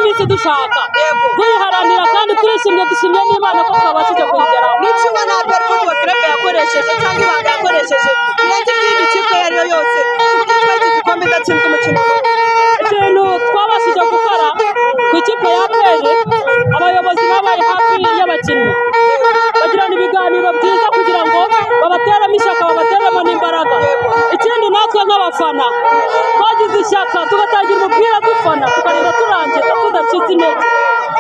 dushaka tuyiharanira kandi turishimye dushimye n'imana ko twabashije kuyigeraho n'icyuma ntabwo ari football club yakoresheje cyangwa ibanga yakoresheje nanjye by'iyi kipe iyo ari yo yose kuko twageze igikombe idatsinzwe umukino ikintu twabashije gukora ku ikipe ya apr abayobozi babaye hafi y'abakinnyi bagirana ibiganiro byiza kugira ngo babateremo ishyaka babateremo n'imbaraga ikindi natwe nk'abafana twagize ishyaka tugatangira umupira dufana tukareba turangiza tudacitse intege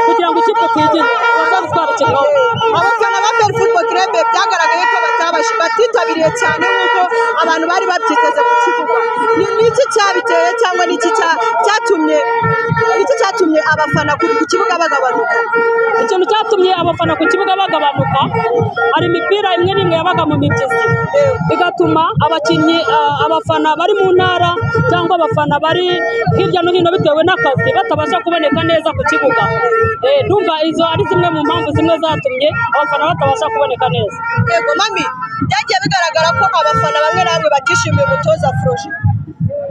kugira ngo ikipe twigire bazadutwara ikikombe abafana ba peri football club byagaragaye ko batabashi batitabiriye cyane nk'uko abantu bari babyiteze ku kibuga ni ni iki cyabiteye cyangwa ni iki cya- cyatumye ni iki cyatumye abafana ku ku kibuga bagabanuka ikintu cyatumye abafana ku kibuga bagabanuka hari imipira imwe n'imwe yabaga mu migezi bigatuma abakinnyi ah, abafana bari mu ntara cyangwa abafana bari hirya no hino bitewe n'akazi batabasha kuboneka neza ku kibuga Eh, ndumva izo ari zimwe mu mpamvu zimwe zatumye abafana batabasha kuboneka neza yego mami byagiye bigaragara ko abafana bamwe na bamwe batishimiye umutoza froje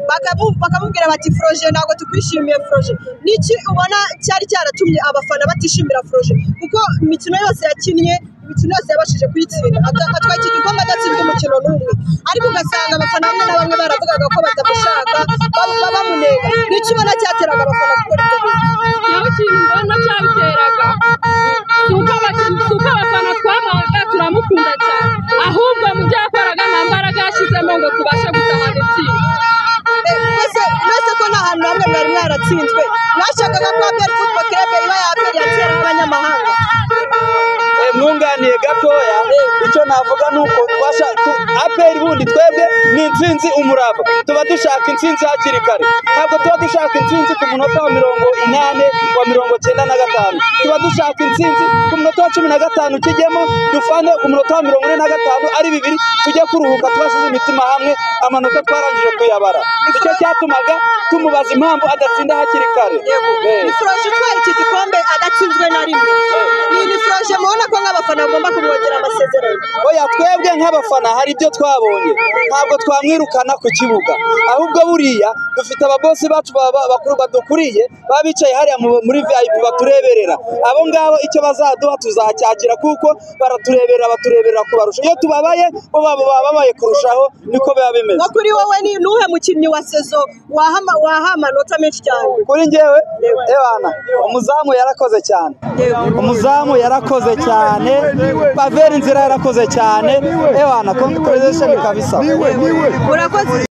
Bakamu- bakamubwira bati froje ntabwo tukwishimiye froje ni iki ubona cyari cyaratumye abafana batishimira froje kuko imikino yose yakinnye imikino yose yabashije kuyitsinda Ata- atwaye iki gikombe adatsinzwe umukino n'umwe ariko ugasanga abafana bamwe na bamwe baravugaga ko batamushaka baba bamunenga ni iki ubona cyateraga abafana gukora ibyo bintu? naho ikintu mbona cyabiteraga si uko abakinnyi si uko abafana twamuhaga turamukunda cyane ahubwo mu byo yakoraga nta mbaraga yashyizemo ngo tubashe gutahana intsinzi mwese mwese ko nta hantu hamwe mwari mwaratsinzwe mwashakaga ko aperi futuboro kirebe iba yaperi yakera abanyamahanga Eh, mwunganiye gatoya icyo navuga ni uko twasha- tu- aperi bundi twebwe ni intsinzi umurava tuba dushaka intsinzi hakiri kare ntabwo tuba dushaka intsinzi ku munota wa mirongo inani wa mirongo cyenda na gatanu tuba dushaka intsinzi ku munota wa cumi na gatanu kijyemo dufane ku munota wa mirongo ine na gatanu ari bibiri tujye kuruhuka twashyize imitima hamwe amanota twarangije kuyabara nicyo cyatumaga tumubaza impamvu adatsinda hakiri kare Eh. ni furoje utwaye iki gikombe adatsinzwe na rimwe ni ni furoje mubona ko nk'abafana bagomba kumwongera amasezerano oya twebwe nk'abafana hari ibyo twabonye ntabwo twamwirukana ku kibuga ahubwo buriya dufite ababosi bacu ba- ba- bakuru badukuriye baba bicaye hariya mu- muri vip batureberera abo ngabo icyo bazaduha tuzacyakira kuko baratureberera batureberera kubarusha iyo tubabaye bo baba bababaye kurushaho niko biba bimeze nko kuri wowe ni nuhe mukinnyi wa sezo wahama waha amanota menshi cyane kuri njyewe ebana umuzamu yarakoze cyane umuzamu yarakoze cyane paveri nzira yarakoze cyane ebana congratulations kabisa urakoze